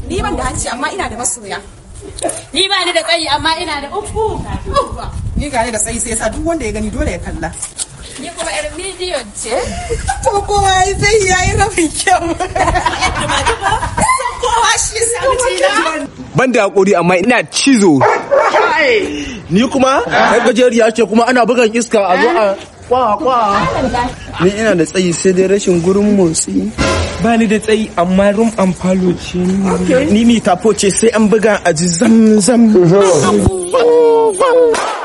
Ni ban da hanci amma ina da masoya. Ni ba ni da tsayi amma ina da uku. Ni gane da tsayi sai yasa duk wanda ya gani dole ya kalla. Ni kuma yar miliyon ce. To kowa zai yayi rabin kyau. Kowa shi sai ban da hakuri amma ina cizo Ni kuma ɗan gajeriya ce kuma ana bugan iska a zo a kwa kwa. Ni ina da tsayi sai dai rashin gurin motsi. ba ni da tsayi amma rum and falo ce ni Ni ni tafo ce sai an buga a ji zam zam.